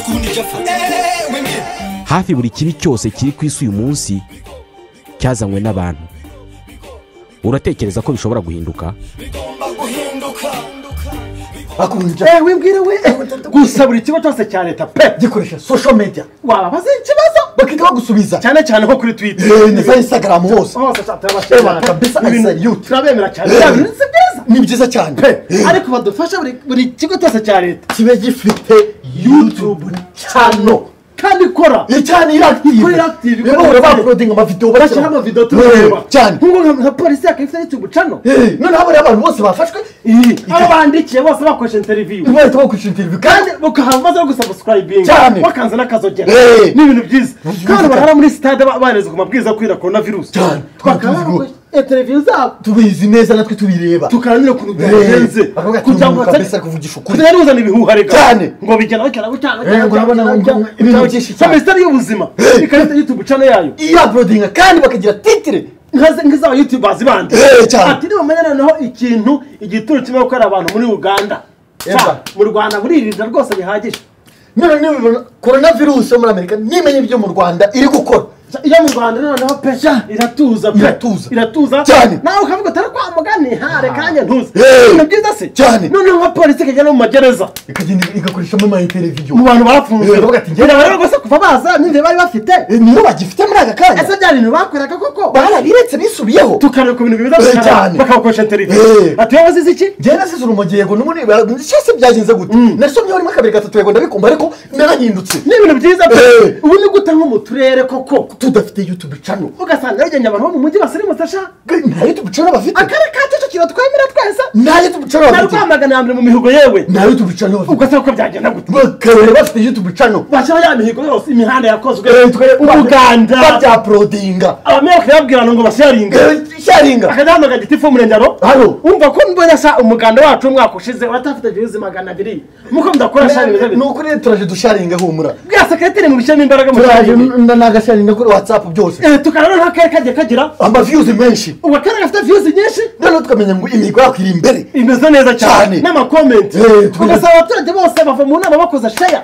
kundi icyo afata hafi buri kibi cyose kiri ku isi uyu munsi cyazanywe n'abantu uratekereza ko bishobora guhinduka bigomba guhinduka Eh, wibwire we eh, gusa buri kigo cyose cya leta pe gikoresha social media wababaza ikibazo bakita bagusubiza cyane cyane nko kuri twitter Eh, na za instagram hose hose cyane turabashimira Eh, kabisa, Ibintu I say you. turabemera cyane bya bintu si byiza ni byiza cyane Eh, ariko badufasha buri- buri kigo cyose cya leta kibe gifite youtube channel kandi ikora Eh, cyane iractive Ikora iractive, ikora bahora iractive. bakodinga amavideo barashyira bashyiraho amavido turareba cyane nk'ubu nka- nka polisi yakifite yutubu cano Eh, noneho bariya abantu bose bafashwe abo bandikiye bose bakoresha interiviyu bahita bakwishyura interview kandi bakahava baza no gusabusirayibinga Cyane. bakanze n'akazogera Eh. ni ibintu byiza Ubuzima kandi bwa- barara muri sitade ba- barezwa amabwiriza yo kwirinda korona virusi Cyane. bakaba Tubizi rwose. bakoresha interiviyu zabo tubizi neza natwe tubireba tukarangira ukuntu byagenze bakavuga ati kugira ngo umuntu kabisa batari kuvugisha ukuri kutari buzana ibihuha reka Cyane. ngo bijyana bakera gutanga Eh, ngo urabona ngo- ngo- ibintu byinshi cyane. minisiteri y'ubuzima ikarita y'itubu cano yayo iya aprodinga kandi bakagira titire nkaze- nk'izaba yutubazi bandi Eh, cyane. ati nibamenye noneho ikintu igituro kirimo gukora abantu muri uganda Eba. Ba, mu rwanda buririnda rwose bihagije none nibibona korona virusi yo muri amerika nimenye ibyo mu rwanda iri gukora Sa- iyo mu rwanda noneho pe iratuza pe Iratuza. iratuza Cyane. nawe ukavuga utari kwa mugani hare kanya ntuze Eh. ibintu byiza se Cyane. noneho nka polisi ikajya no mu magereza ikagenda igakoreshamo amainteriviyo mu bantu barafunzwe Eh, baravuga ati, "Njye- birabareba rwose kuva baza n'inzira bari bafite niyo bagifite muri aka kanya ese bya bintu bakoraga koko barabiretse bisubiyeho tukareba ku bintu Eh, biza cyane. bakabakoresha Eh. interiviyu ati wowe wazize iki njyewe nasize urumogi yego n'ubundi cyose byagenze gute nasomyeho rimwe kabiri gatatu yego ndabikumva ariko narahindutse ni ibintu byiza pe Eh. ubu ni gute nko mu turere koko tudafite youtube channel ugasanga yarugennye abantu bo mu mujyi basirimutse asha nta youtube channel bafite akarere ka kicukiro twemera twese nta youtube channel na bafite rwamagana ya mbere mu mihigo yewe nta youtube channel bafite ugasanga ko byagenda gute bakabera bafite youtube channel bashyiraho ya mihigo yose imihanda yakozwe Eh, tukareba- umuganda babyaprodinga abameya bakayabwirana ngo basharinga Eh, sharinga akajya hamagara igiti fo murengero Halo. umva ko mbonye asa umuganda wacu w'umwaka ushize uratafite virusi magana abiri muko mudakora shari bimeze ni bityo ukuri rero turaje dusharinga humura bwa sekreteri mu bishyiramo imbaraga mu turaje sharingi nagasharinga kuri whatsapp byose tukareba nta kare kagiye kagira amaviyuzi menshi ubu akarere gafite virusi nyinshi noneho tukamenya ngo imihigo yakwira imbere imeze neza cyane Cyane. n'amakomenti Eh, twe- ugasaba abaturage bose bava mu nama bakoze sheya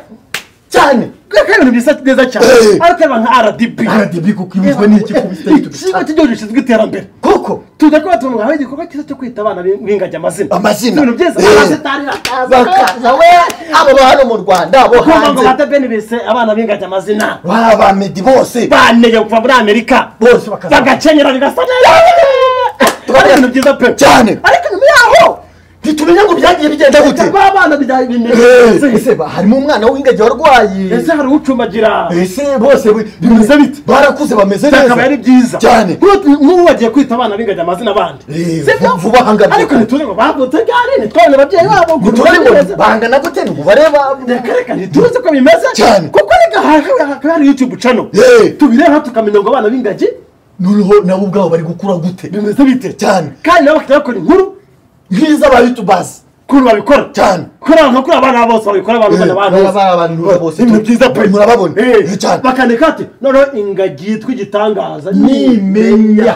cyane kubera ko ari ibintu bisa neza cyane Eh. arikureba nka rdb rdb kuko ibuzwa n'iki ku bifite youtube ikigo cy'igihugu gishinzwe iterambere koko tujya kuba tungaho igikorwa cyiza cyo kwita abana b'ingagi amazina Amazina. ibintu byiza Eh. abasitari bakaza bakaza we abo ba hano mu rwanda abo kumva ngo hanze bata benibise abana b'ingagi amazina ba ba medi bose baneye kuva muri amerika Bose bakaza- bagakenyera bigasa neza ari ibintu byiza pe Cyane. ariko nyuma yaho ntitumenya ngo byagiye bigenda gute ba bana Eh, bimenye ese ba- harimo umwana w'ingagi warwaye ese hari ucumbagira ese bose bi- bimeze bite barakuze bameze akaba ari byiza cyane Nk'ubu- nk'ubu bagiye kwita abana b'ingagi amazina abandi Eh, Sibyo? vu- vuba aha ngaha. ariko ntituzi ngo bavutse gare ntitwabona ababyeyi babo ngo ntitubare ngo bameze. bangana gute ni umubare ba- Akareka ntituzi ko bimeze Cyane. kuko reka haka- haka hari youtube channel Eh. tubireba tukamenya ngo abana b'ingagi noneho nabo ubwabo bari gukura gute bimeze bite cyane kandi nabo bakajya bakora inkuru nk'iza ba yutubazi ukuntu babikora cyane kuri abo kuri abana bose babikora abantu bana abantu bose bose ibintu byiza pe murababona Eh, Eh, cyane bakandika ati noneho ingagi yitwa igitangaza nimenya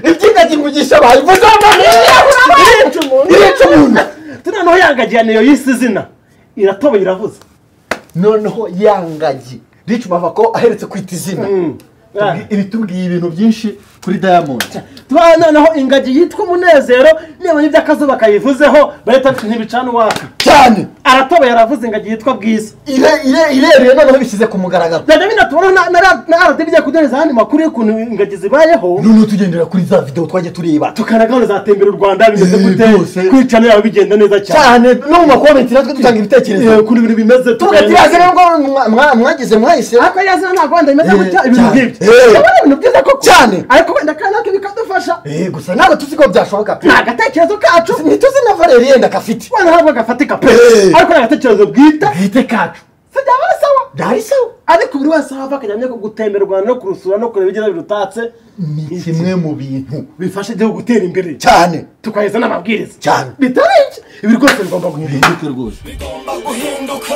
iby'ingagi mugisha bayivuze irica umuntu irica umuntu turiya naho yangagiye niyo y'isi zina iratoba iravuze noneho yangagi rica umava ko aheretse kwita izina Mm. Tubwi- ibitubwiye ibintu byinshi kuri diamond tubaha noneho ingagi yitwa umunezero nibona iby'akazuba kayivuzeho bahita bati ntibicana uwaka cyane aratoba yaravuze ingagi yitwa bwiza Ire- ire- ireruye noneho bishyize ku mugaragaro byajya binatuma na- na ra- na radiyo igiye kuduhereza ayandi makuru y'ukuntu ingagi zibayeho noneho tugendera kuri za videwo twajya tureba tukanagahunda zatembera u rwanda bimeze Eh, gute byose. kwicana yaba bigenda neza cyane cyane no mu makomenti natwe dutanga Eh, ibitekerezo ukuntu ibintu bimeze tuvuga ati tugenda- "Irazi rero ngo mwa- mwa- mwagize mwahise ariko yari azira nta rwanda bimeze Eh, gutya ibintu cyane. nk'ibyo Eh. ndabona ibintu byiza koko Cyane. ariko wenda kandi natwe bikadufasha Eh, gusa ntabwo tuzi ko byashoboka pe ni agatekerezo kacu ntituzi na valeri yenda gafite wenda ntabwo gafatika pe Eh. ariko ni agatekerezo bwite bwite kacu si byaba ari sawa byari sawa ariko buri wese aho ava akajya amenya ko gutembera u rwanda no kurusura no kureba ibyiza birutatse ni kimwe mu bintu bifasha igihugu gutera imbere cyane tukaheza n'amabwiriza cyane bitari ibyo ibi rwose bigomba guhinduka bihinduke rwose bigomba guhinduka